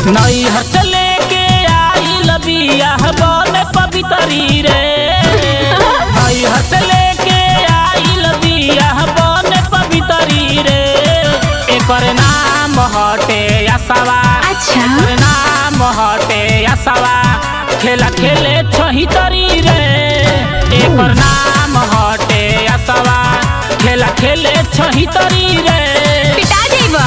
नैहर से लेके आइल बियाह बन पवितरी रे नैहर से लेके आइल बियाह बन पवितरी रे एकर नाम हटे असवा अच्छा एकर नाम हटे असवा खेला खेले छहितरी रे एकर नाम हटे असवा खेला खेले छहितरी रे पिटा जाइबा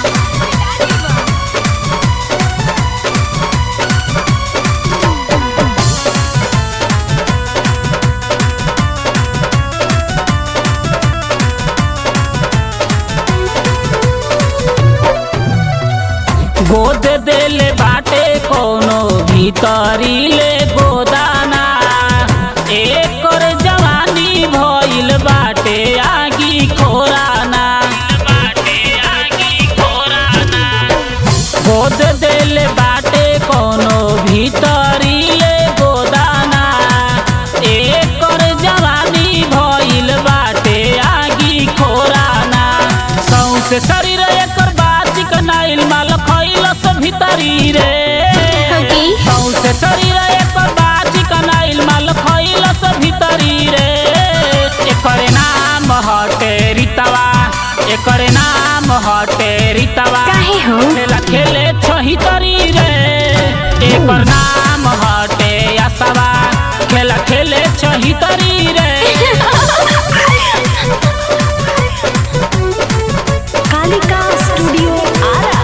गोद देले बाटे कोनो भीतरी ले गोदाना एकर जवानी भइल बाटे आगी खोराना बाटे आगी खोराना गोद देले बाटे कोनो भीतरी ले गोदाना एकर जवानी भइल बाटे आगी खोराना सौसे शरीर एकर बाची कनाइल माल खइलस भीतरी रे ओके सौसे शरीर एकर बाची कनाइल माल खइलस भीतरी रे एकर नाम हटे रितवा एकर नाम हटे रितवा काहे हो खेला खेले छहितरी रे एकर नाम हटे असवा खेला खेले छहितरी रे कालिका स्टूडियो आरा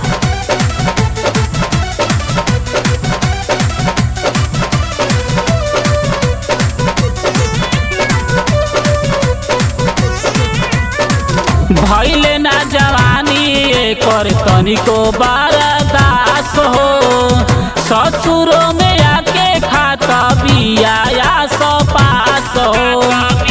भैले ना जवानी एकर तनिको बारदास हो ससुरो में आके खाता बिया या सो पास हो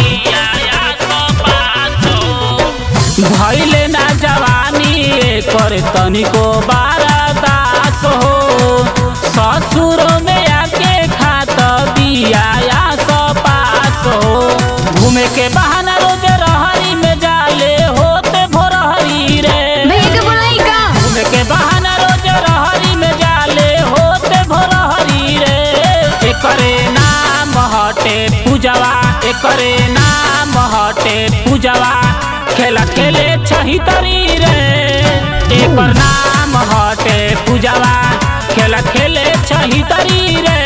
भैले ना जवानी एकर तनिको बारदास हो ससुरो में आके खाता बिया या सो पास हो घूमे के बहाना रोज रहरी में जाले होते भोरहरी रे भैया के बोलाई का घूमे के बहाना रोज रहरी में जाले होते भोरहरी रे एकरे नाम हटे पूजवा एकरे नाम हटे पूजवा खेला खेले छहितरी रे एकर नाम हटे पूजवा खेला खेले छहितरी रे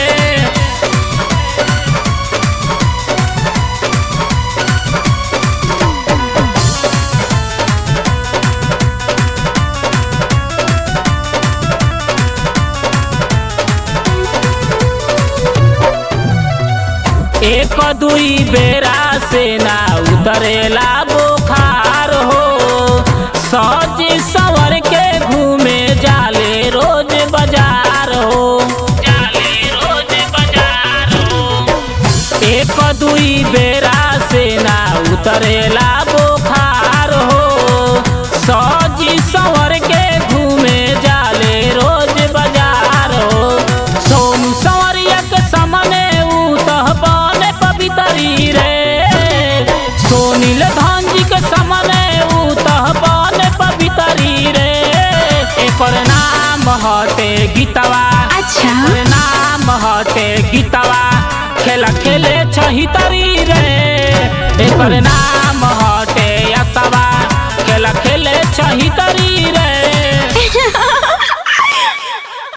एक दुई बेरा से ना उतरेला बुखार हो सज सवर के घूमे जाले रोज बाजार हो जाले रोज बाजार हो एक दुई बेरा से ना उतरेला बुखार हो सज सवर के घूमे जाले रोज बाजार हो सोनू संवरिया के सामने उतह बने पवितरी रे सोनील धांजी के सामने उतह बने पवितरी रे एकर नाम हटे गीतवा अच्छा एकर नाम हटे गीतवा खेला खेले छहितरी रे एकर नाम हटे